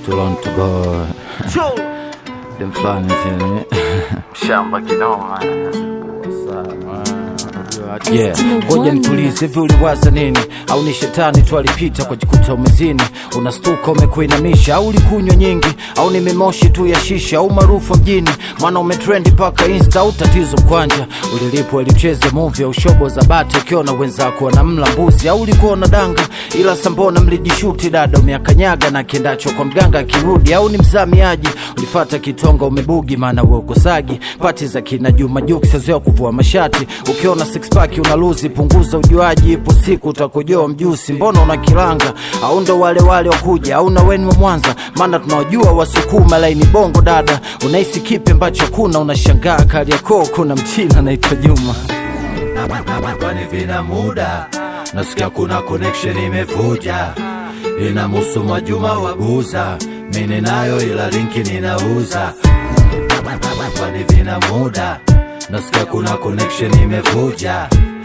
Toronto boy dem fulani chini shamba kinoma Yeah, ngoja nitulize, hivi uliwaza nini? Au ni shetani tu alipita kwa jikuta umezini, unastuka umekuinamisha, au ulikunywa nyingi, au ni mimoshi tu ya shisha, au maarufu mjini, maana umetrendi mpaka insta, au tatizo mkwanja, ulilipwa ilicheze movie au shobo za bati, ukiona wenzako wanamla mbuzi, au ulikuwa na danga, ila sambona mlijishuti dada, umeakanyaga na kiendacho kwa mganga akirudi, au ni mzamiaji, ulifata kitonga umebugi, maana we ukosagi pati za kina Juma Jux, zoea kuvua mashati, ukiona six pack una luzi, punguza ujuaji, ipo siku utakojoa mjusi. Mbona una kilanga au ndo wale wale wakuja au na weni wa Mwanza? Maana tunawajua Wasukuma laini bongo dada, unahisi kipi ambacho kuna, unashangaa Kariakoo kuna mchina anaitwa Juma kwani vina muda nasikia kuna connection imevuja inamuhusu Mwajuma Wabuza mimi nayo ila linki ninauza kwani vina muda nasikia kuna connection imevuja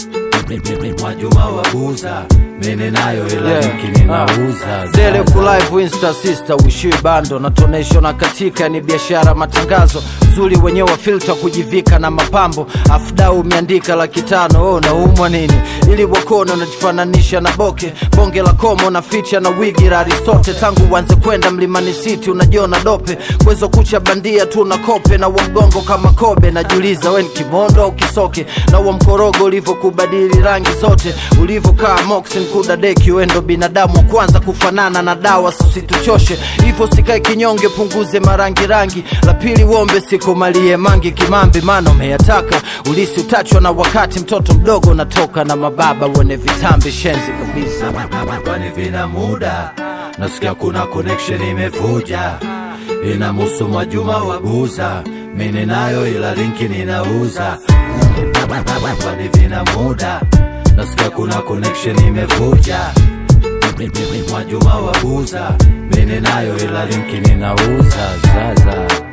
Mwajuma Wabuza mimi nayo ila Yeah. linki ninauza Zele kulive insta sister uishiwi bando na tonesho na katika ni biashara matangazo zuri wenyewe wa filter kujivika na mapambo afdau umeandika laki tano oh, naumwa nini ili wakona unajifananisha na boke bonge la komo na ficha na wigi la Aristote tangu uanze kwenda mlimani city unajiona dope kwezo kucha bandia tu na kope na wamgongo kama kobe najiuliza weni kimondo au kisoke na wa mkorogo ulivyokubadili rangi zote ulivyokaa moxin kuda deki wendo binadamu wa kwanza kufanana na dawa susituchoshe hivyo sikae kinyonge punguze marangi rangi la pili wombe sikumalie mangi kimambi maana umeyataka ulisi utachwa na wakati mtoto mdogo unatoka na mababa wene vitambi shenzi kabisa kwani vina muda nasikia kuna connection imevuja inamuhusu Mwajuma Wabuza mimi nayo ila linki ninauza kwani vina muda nasikia kuna connection imevuja Mwajuma Wabuza mimi nayo ila linki ninauza zaza